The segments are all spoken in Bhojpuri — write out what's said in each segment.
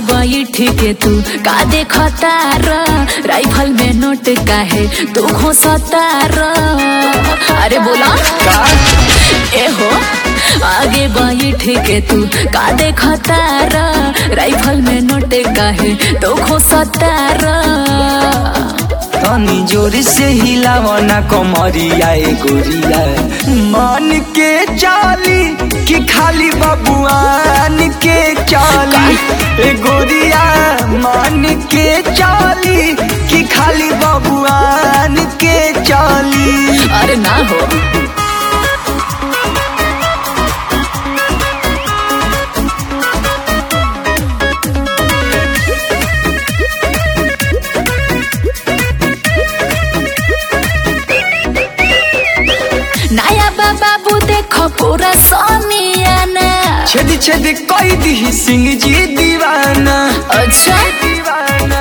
बैठ के तू का देखतार राइफल में नोट काहे तू घोसतार अरे बोला ए हो आगे बैठ के तू का देखतार राइफल में नोट काहे तू घोसतार तनी जोर से हिलावना कमरिया ए गोरिया मान के चाली कि खाली बबुआन के चाली ए गोरिया मान के चाली कि खाली बबुआन के चाली अरे ना हो नया बाबू देखो पूरा सोनियाना छेद छेद कई दी सिंह जी दीवाना अच्छा दीवाना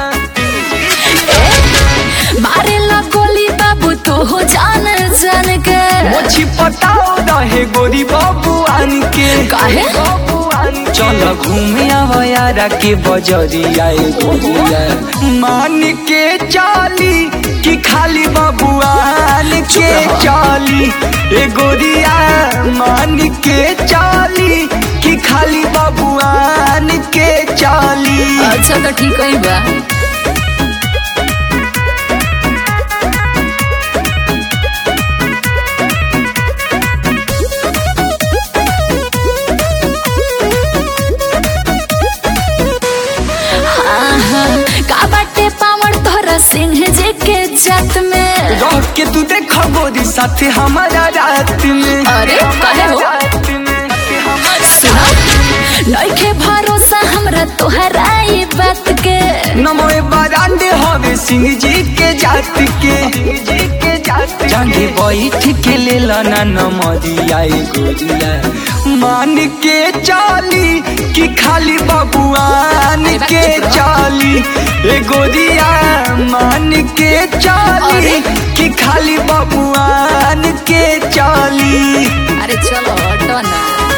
ए, मारे ला गोली बाबू तो हो जान जान के मोछी पटाओ रहे गोरी बबुआन के काहे? बबुआन चल घूमे आवयारा के बजरिया ए गोरिया मान के चाली कि खाली बबुआन के चाली ए गोरिया मान के चाली कि खाली बबुआन के चाली अच्छा तो ठीक है बा हाँ, हाँ, का बाटे पावड़ तोरा सिंह जी के जात में रह के तू देख गोरी साथ हमारा रात में अरे, काहे हो? रात में हमारा सुना नइखे भरोसा हमरा तोहरा ई बात के नमोए बरांडे हवे सिंह जी के जात के जांगे बैठ के ले लाना नमरिया ए गोरिया मान के चाली कि खाली बबुआन के चाली ए गोरिया मान के चाली अरे। कि खाली बबुआन के चाली अरे चलो हटो ना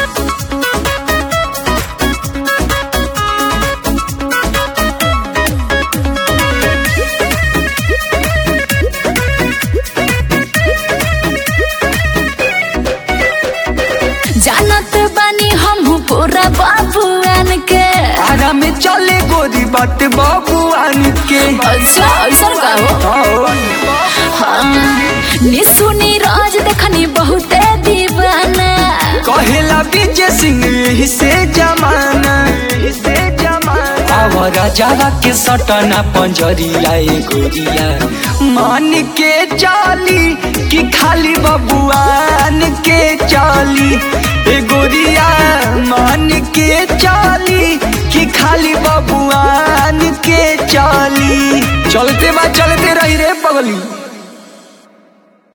जानत बानी हम पूरा बाबुआन के आरा में चले गोरी बात बबुआन के अच्छा ऐसा का हो हाँ निसु नीरज देखनी बहुते दीवाना कहेला विजय सिंह यही से जमाना यही से जमाना आवारा जावा के सटना पंजरिया ए गोरिया मान के चाली कि खाली बबुआन के चाली ए गोरिया मान के चाली कि खाली बबुआन के चाली चलते बा चलते रही रे पगली